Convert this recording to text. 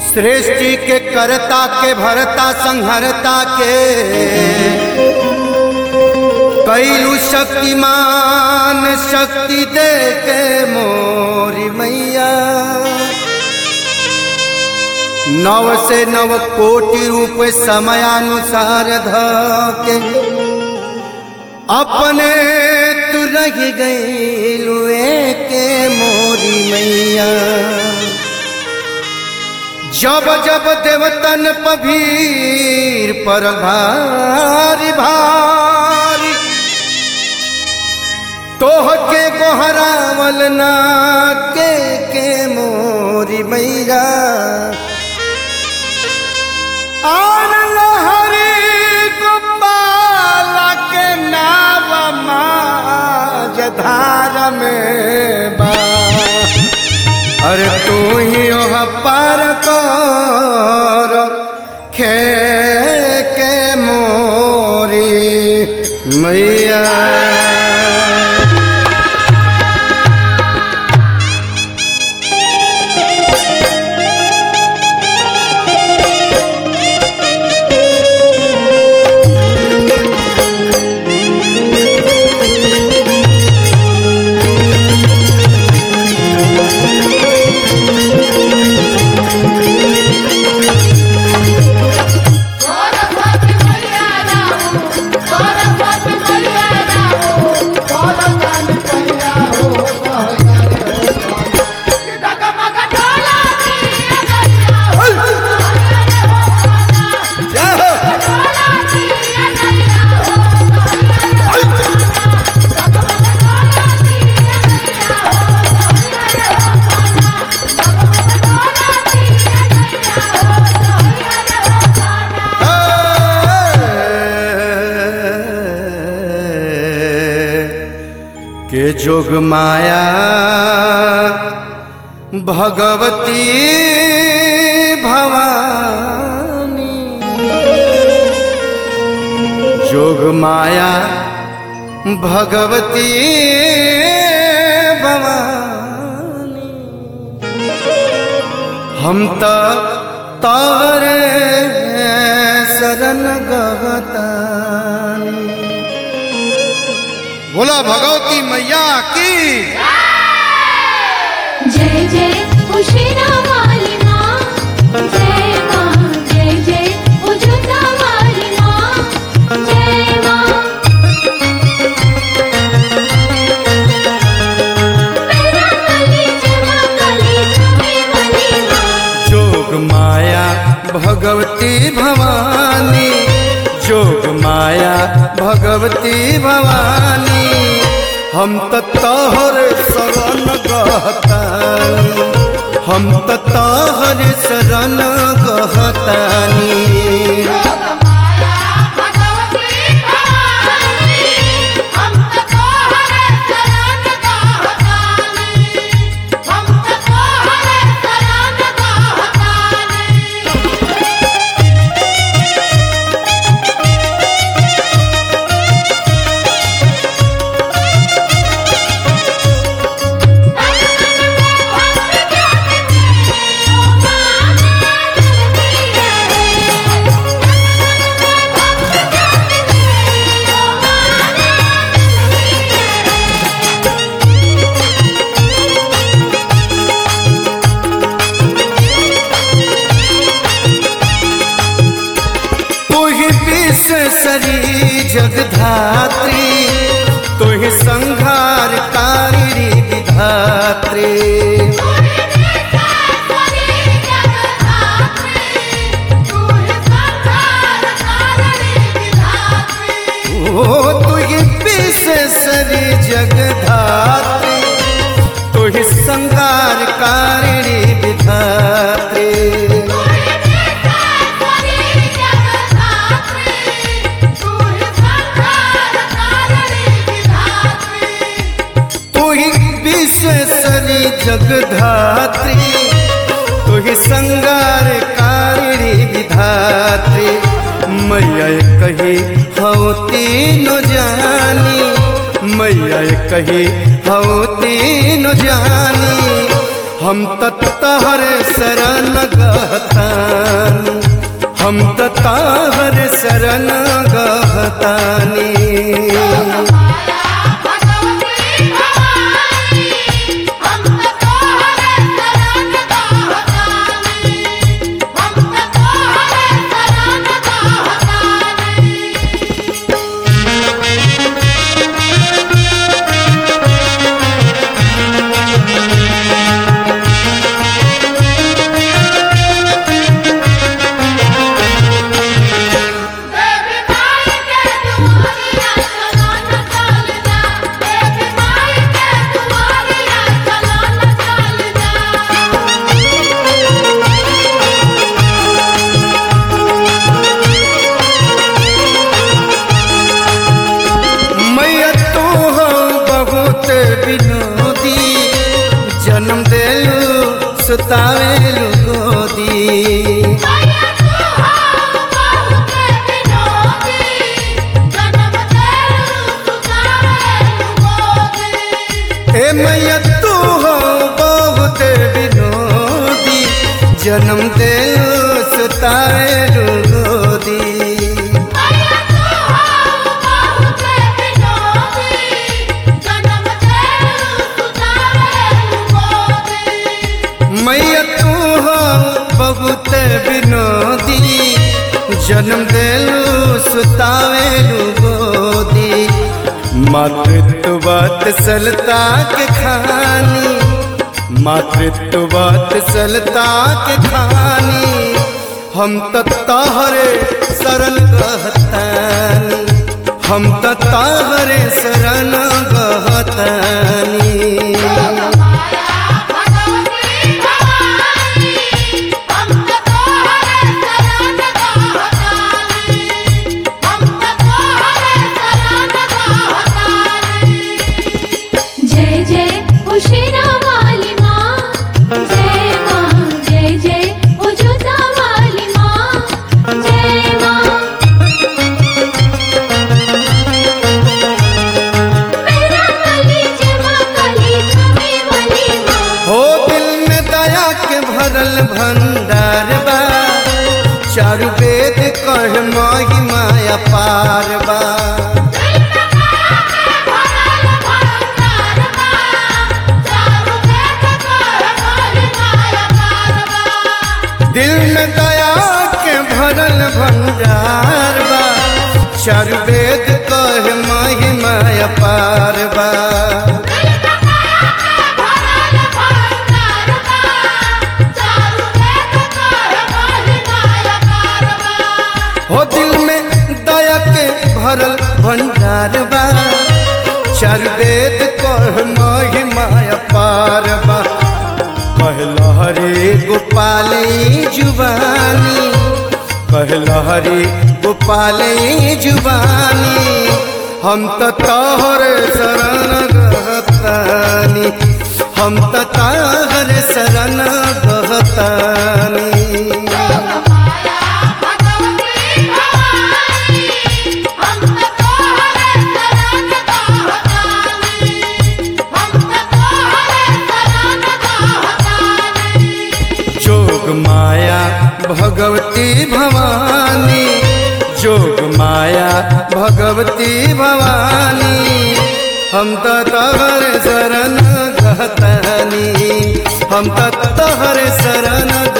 सृष्टि के करता के भरता संहरता के कैलू शक्तिमान शक्ति दे के मोरी मैया नव से नव कोटि रूप समयानुसार ध के अपने तू रह गई के मोरी मैया जब जब देवतन पभीर पर भारी भारी तोह के गोहरावल ना के के मोरी मैया आन लहरी गोपाला के नाव माज धार में बा अरे तू ही ओह पार कर खे के मोरी मैया सरस्वती मैया राहो सरस्वती मैया राहो सरस्वती मैया हो डगमग ढोला दिया गया हो जय हो ढोला दिया गया हो के जोग माया भगवती भवानी जोग माया भगवती भवानी हम तो तारे शरण गवतानी बोला भगवती मैया की जय जय उशिरा वाली माँ जय माँ जय जय उजुता वाली माँ जय माँ मेरा कली जमा कली तुम्हें वाली माँ जोग माया भगवती भवानी जोग माया भगवती भवानी हम तो तोहर शरण गहतानी हम तो तोहर शरण गहतानी भगवती भवानी हम तो तोहरे शरण गहतानी हम तो तोहरे शरण गहतानी तुहि विश्वसरी जगधात्री तुहि संहार कारी विधात्री ओ तुहि विश्वसरी जगधात्री तुहि संहार कारी विधात्री तुहि विश्वसरी जगधात्री तुहि संगार कारी विधात्री मैया कही हऊ तीन जानी मैया कही हऊ तीन जानी हम तत्हर शरण गहता जन्म दे सुतावे गोदी मैया तू हो बहुत विनोदी जन्म दे सुतावे गोदी मैया तू हो बहुत विनोदी जन्म देलू सुतावे गोदी मातृत्व बात सलता के खानी मातृत्व बात सलता के खानी हम तो तहरे शरण गहतानी हम तो तहरे शरण गहतानी माया भगवती भवानी हम तो तोहरे शरण गहतानी हम तो तोहरे शरण गहतानी जय जय उशिरा वाली माँ जय माँ जय जय उजुता वाली माँ जय माँ मेरा कली जमा कली तुम्हें वाली माँ हो दिल में दया के भरल भंडार बा चारु वेद कह माही माया पार बा दिल में दया के भरल भंडार बा चारु वेद कह माही माया पार बा हो दिल में दया के भरल भंडार बा चारु वेद कह माही माया पार बा कहला हरे गोपाल जुबानी कहला हरे गोपाल जुबानी हम तो तोहर शरण गहतानी हम तो तोहर शरण गहतानी जोग माया भगवती भवानी जोग माया भगवती भवानी हम तो तहर शरण गहतानी हम तो तहर शरण